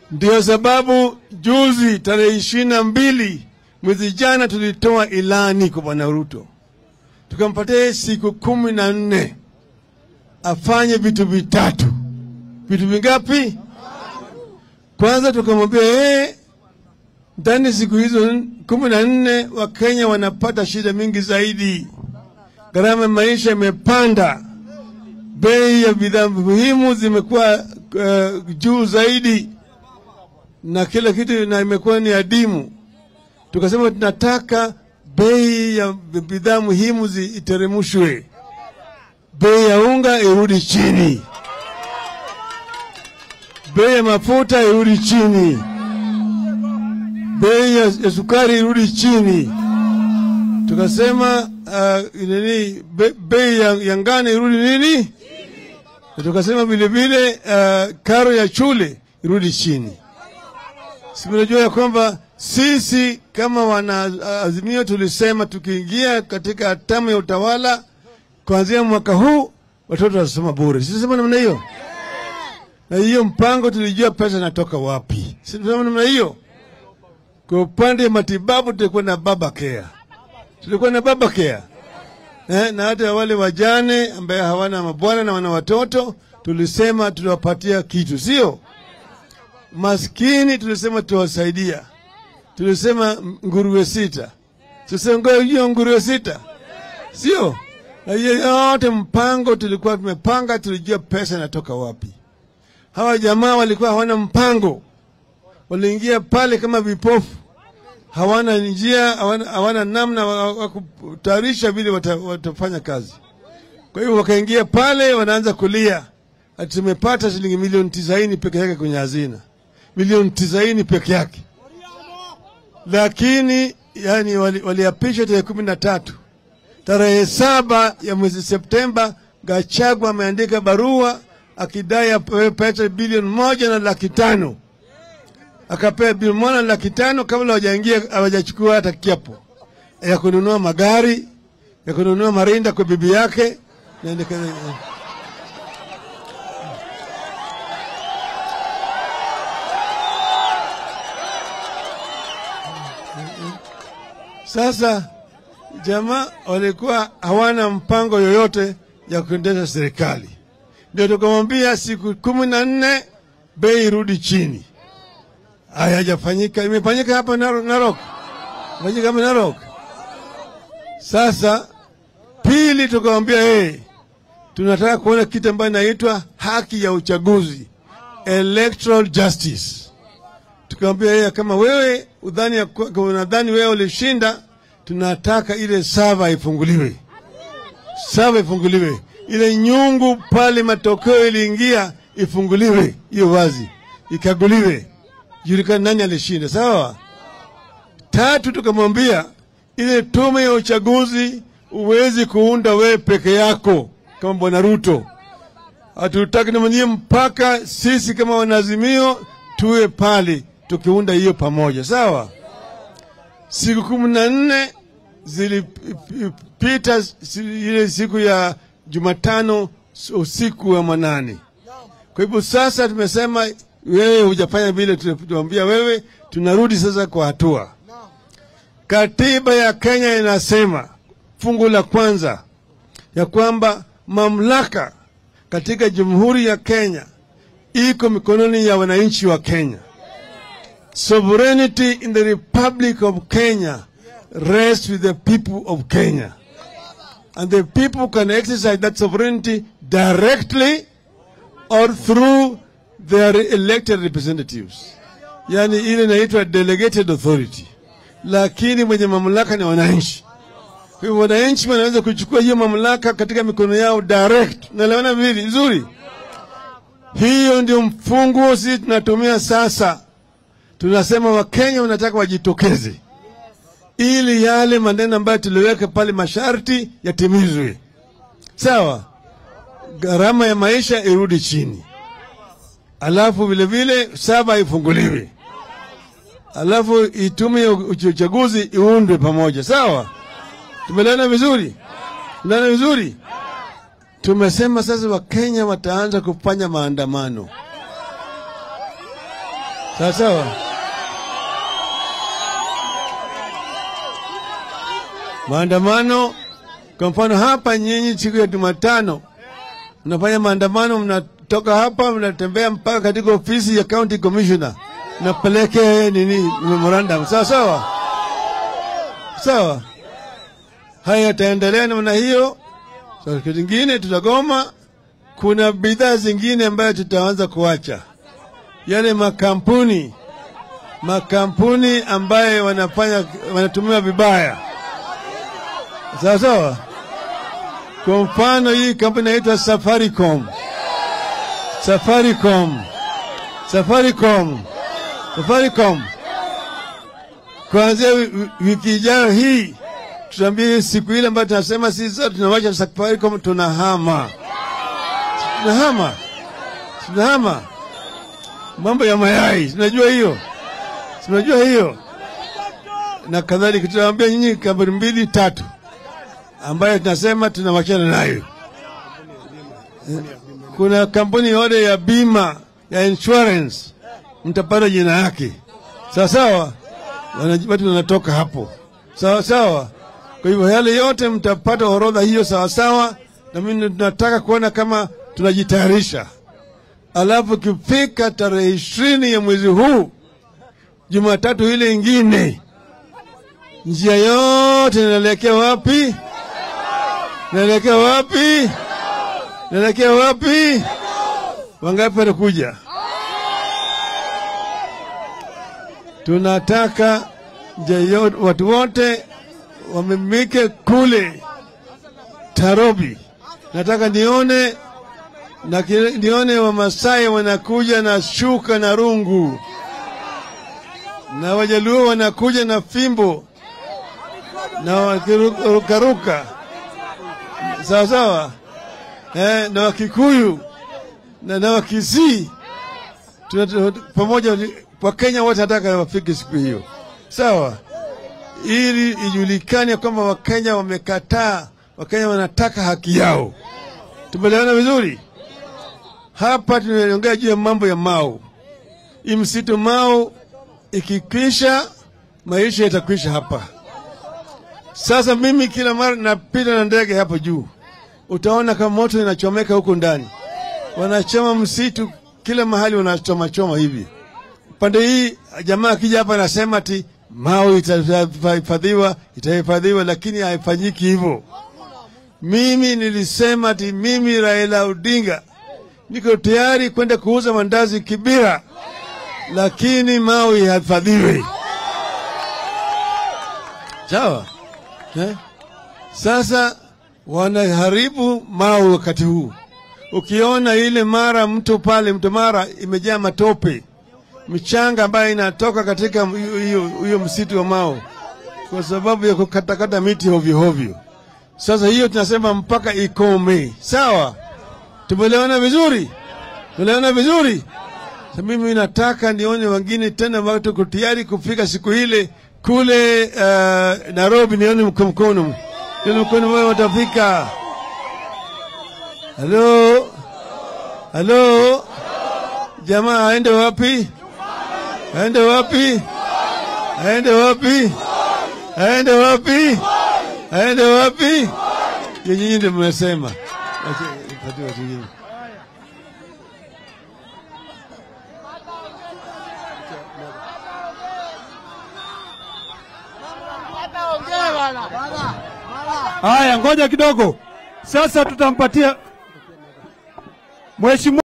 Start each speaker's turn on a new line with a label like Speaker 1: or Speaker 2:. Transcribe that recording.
Speaker 1: Ndio sababu juzi tarehe ishirini na mbili mwezi jana tulitoa ilani kwa Bwana Ruto, tukampatia siku kumi na nne afanye vitu vitatu. Vitu vingapi? Kwanza tukamwambia yeye, ndani siku hizo kumi na nne Wakenya wanapata shida mingi zaidi, gharama ya maisha imepanda, bei ya bidhaa muhimu zimekuwa uh, juu zaidi na kila kitu na imekuwa ni adimu. Tukasema tunataka bei ya bidhaa muhimu iteremshwe, bei ya unga irudi chini, bei ya mafuta irudi chini, bei ya, ya sukari irudi chini. Tukasema uh, nini, be, bei ya, ya ngano irudi nini, na tukasema vilevile uh, karo ya shule irudi chini. Sinajua ya kwamba sisi kama wanaazimio tulisema tukiingia katika hatamu ya utawala kuanzia mwaka huu watoto watasoma bure. Sisema namna hiyo, na hiyo mpango tulijua pesa inatoka wapi. Sisema namna hiyo. Kwa upande wa matibabu tulikuwa na baba care, tulikuwa na baba care eh, na hata wale wajane ambaye hawana mabwana na wana watoto tulisema tuliwapatia kitu, sio maskini tulisema tuwasaidia, tulisema nguruwe sita, tulisema hiyo nguruwe sita, sio na hiyo yote mpango tulikuwa tumepanga, tulijua pesa inatoka wapi. Hawa jamaa walikuwa hawana mpango, waliingia pale kama vipofu, hawana njia, hawana, hawana namna wa kutayarisha vile wata, watafanya kazi. Kwa hiyo wakaingia pale, wanaanza kulia ati tumepata shilingi milioni tisaini peke yake kwenye hazina milioni tisaini peke yake, lakini yani waliapisha wali tarehe kumi na tatu. Tarehe saba ya mwezi Septemba, Gachagua ameandika barua akidai apewe pesa bilioni moja na laki tano akapewa bilioni moja na laki tano kabla hawajaingia hawajachukua hata kiapo ya kununua magari ya kununua marinda kwa bibi yake naendeka Sasa jamaa walikuwa hawana mpango yoyote ya kuendesha serikali, ndio tukamwambia siku kumi na nne bei irudi chini. Hayajafanyika, imefanyika hapa Narok, imefanyika hapa Narok. Sasa pili, tukamwambia hey, tunataka kuona kitu ambayo inaitwa haki ya uchaguzi, electoral justice tukamwambia yeye kama wewe udhani unadhani wewe ulishinda, tunataka ile sava ifunguliwe, sava ifunguliwe, ile nyungu pale matokeo iliingia ifunguliwe, hiyo wazi, ikaguliwe, julikana nani alishinda. Sawa. Tatu, tukamwambia ile tume ya uchaguzi uwezi kuunda wewe peke yako kama bwana Ruto, hatutaki namanyie mpaka sisi kama wanazimio tuwe pale tukiunda hiyo pamoja sawa. Siku kumi na nne zilipita, ile siku ya Jumatano usiku wa manane. Kwa hivyo sasa tumesema wewe hujafanya vile tuliambia wewe, tunarudi sasa kwa hatua. Katiba ya Kenya inasema fungu la kwanza ya kwamba mamlaka katika Jamhuri ya Kenya iko mikononi ya wananchi wa Kenya. Sovereignty in the Republic of Kenya rests with the people of Kenya. And the people can exercise that sovereignty directly or through their elected representatives. Yani ile inaitwa delegated authority. Lakini mwenye mamlaka ni wananchi. Kwa hivyo wananchi wanaweza kuchukua hiyo mamlaka katika mikono yao direct. Naelewana vizuri? Hiyo ndio mfunguo sisi tunatumia sasa. Tunasema Wakenya wanataka wajitokeze ili yale maneno ambayo tuliweka pale masharti yatimizwe. Sawa, gharama ya maisha irudi chini, alafu vilevile saba ifunguliwe, alafu itume ya uchaguzi iundwe pamoja. Sawa, tumelana vizuri, tumelana vizuri. Tumesema sasa Wakenya wataanza kufanya maandamano. sawa sawa. Maandamano kwa mfano hapa, nyinyi siku ya Jumatano mnafanya maandamano, mnatoka hapa mnatembea mpaka katika ofisi ya county commissioner, mnapeleke nini memorandum, sawa sawa sawa. Haya yataendelea namna hiyo. So, kitu kingine tutagoma. Kuna bidhaa zingine ambayo tutaanza kuacha, yale makampuni makampuni ambayo wanafanya wanatumia vibaya, sawa sawa. Kwa mfano hii kampuni inaitwa Safaricom, Safaricom, Safaricom, Safaricom. Kuanzia wi- wiki ijayo hii tutaambia siku ile ambayo tunasema sisi sote tunawacha Safaricom, tunahama, tunahama, tunahama. Mambo ya mayai, tunajua hiyo, tunajua hiyo na kadhalika. Tutaambia nyinyi kampuni mbili tatu ambayo tunasema tunawachana nayo. Kuna kampuni yote ya bima ya insurance, mtapata jina yake, sawa sawa. Wana- Watu wanatoka hapo, sawa sawa. Kwa hivyo yale yote mtapata orodha hiyo sawa sawa, na mimi tunataka kuona kama tunajitayarisha. Alafu ikifika tarehe ishirini ya mwezi huu, Jumatatu ile ingine, njia yote inaelekea wapi? Naelekea wapi? Naelekea wapi? Wangapi watakuja? Tunataka njia yote, watu wote wamemike kule Tarobi. Nataka nione na ki- nione Wamasai wanakuja na shuka na rungu, na Wajaluo wanakuja na fimbo na wakirukaruka sawa sawa, eh, na Wakikuyu na, na Wakisii Tuna- tuna- pamoja, Wakenya wote nataka wafike siku hiyo, sawa, ili ijulikane kwamba Wakenya wamekataa, Wakenya wanataka haki yao. Tumeelewana vizuri? Hapa tunaongea juu ya mambo ya Mau. Hii msitu Mau ikikwisha, maisha yatakwisha hapa. Sasa mimi kila mara napita na ndege hapo juu, utaona kama moto inachomeka huko ndani, wanachoma msitu kila mahali, wanachoma choma hivi. Pande hii jamaa akija hapa anasema ati Mau itahifadhiwa, itahifadhiwa, lakini haifanyiki hivyo. Mimi nilisema ati mimi Raila Odinga niko tayari kwenda kuuza mandazi Kibira, lakini Mau ihifadhiwe. Sawa eh? Sasa wanaharibu Mau wakati huu. Ukiona ile mara mto pale, mto Mara imejaa matope, michanga ambayo inatoka katika hiyo hiyo msitu wa Mau kwa sababu ya kukatakata miti hovyo hovyo. Sasa hiyo tunasema mpaka ikome. Sawa, tumeelewana vizuri? Tumeelewana vizuri? Sasa mimi nataka nione wengine tena watu tuko tayari kufika siku ile kule uh, Nairobi, nione mko mkono, nione mkono wao watafika. Halo, halo, jamaa aende wapi? Aende wapi? Aende wapi? Aende wapi? Aende wapi? Nyinyi ndio mmesema. Acha- ipatie watu wengine.
Speaker 2: Haya, ngoja kidogo. Sasa tutampatia mheshimiwa